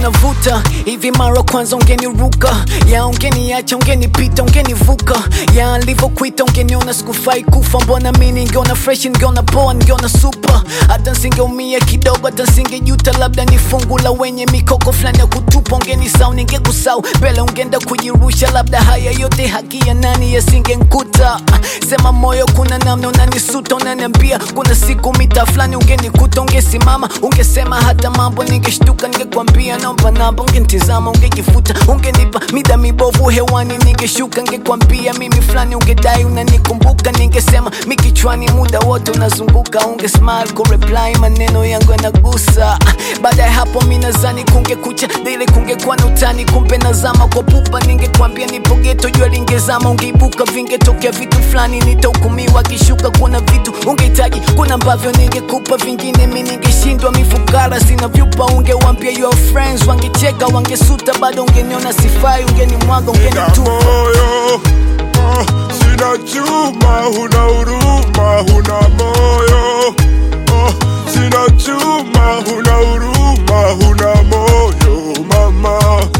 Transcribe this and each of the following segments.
navuta hivi mara kwanza ungeniruka ya ungeniacha ungenipita ungenivuka ya nilivyokuita ungeniona sikufai kufa mbona mi ningeona fresh ningeona poa ningeona super hata nsingeumia kidogo hata nsingejuta labda ni fungu la wenye mikoko fulani ya kutupa ungenisau ningekusau mbele ungeenda kujirusha labda haya yote haki ya nani yasingenkuta sema moyo kuna namna unanisuta unaniambia kuna siku mita fulani ungenikuta ungesimama ungesema hata mambo ningeshtuka ningekwambia naomba namba ungenitizama ungejifuta ungenipa mida mibovu hewani ningeshuka ningekwambia mimi fulani ungedai unanikumbuka ningesema mikichwani muda wote unazunguka unge smile kureply maneno yangu yanagusa baada ya hapo mi nazani kungekucha dile kungekuwa na utani kumbe nazama kwa pupa ningekwambia nipo geto jua lingezama ungeibuka vingetokea vitu fulani nitahukumiwa kishuka kuna vitu ungehitaji kuna ambavyo ningekupa vingine mi ningeshindwa mifukara sina vyupa ungewambia your friends wangecheka wangesuta bado ungeniona sifai ungenimwaga Nina ungenitupa moyo ah, sina chuma, huna huruma, huna moyo ah, sina chuma, huna huruma, huna moyo mama,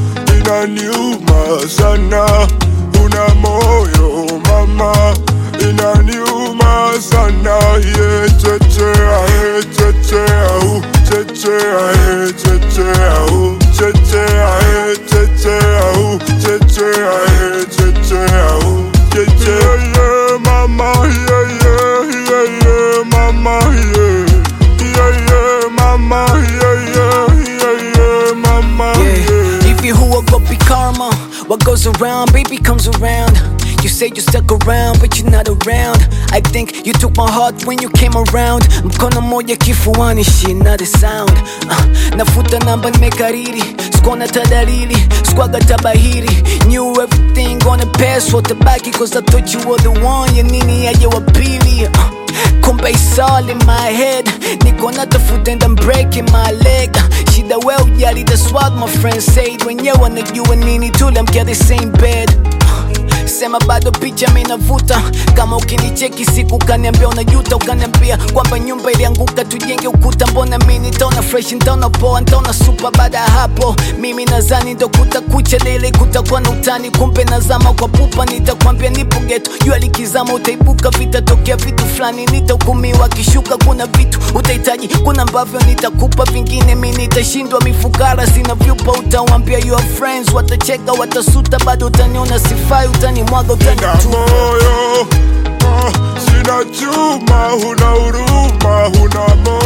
inaniuma sana, huna moyo mama, inaniuma sana, ye chechea, ye chechea, uh, chechea, ye chechea, uh, chechea, ye chechea, uh, chechea, ye chechea, uh, chechea, yeah, mama, yeah, yeah, yeah, yeah, mama, yeah, yeah, yeah, mama, yeah, yeah, yeah, yeah, mama, Yeah. yeah. If you who will go be karma, what goes around, baby comes around. You say you stuck around, but you're not around. I think you took my heart when you came around. Mkono moja kifuani, shit, not a sound. Uh, nafuta namba nimekariri, sikuona tadalili, sikuaga tabahiri. Knew everything gonna pass, watabaki cause I thought you were the one. Ya nini aje wa pili? Uh, kumbe it's all in my head niko natafuta and I'm breaking my leg shida we ujali that's what my friends said wenyewe wanajua nini tuliamkia the same bed sema bado picha minavuta kama ukinicheki siku ukaniambia unajuta ukaniambia kwamba nyumba ilianguka tujenge ukuta mbona mi nitaona fresh nitaona poa nitaona supa baada ya hapo mimi nazani ndo kutakucha lele kutakuwa na utani kumbe nazama kwa pupa nitakwambia nipo geto jua likizama utaibuka vitatokea vitu fulani nitahukumiwa kishuka kuna vitu utahitaji kuna ambavyo nitakupa vingine mi nitashindwa mifukara sina vyupa utawambia your friends watacheka watasuta bado utaniona sifai utanimwaga Nina utanitupa moyo ah, sina chuma, huna huruma, huna moyo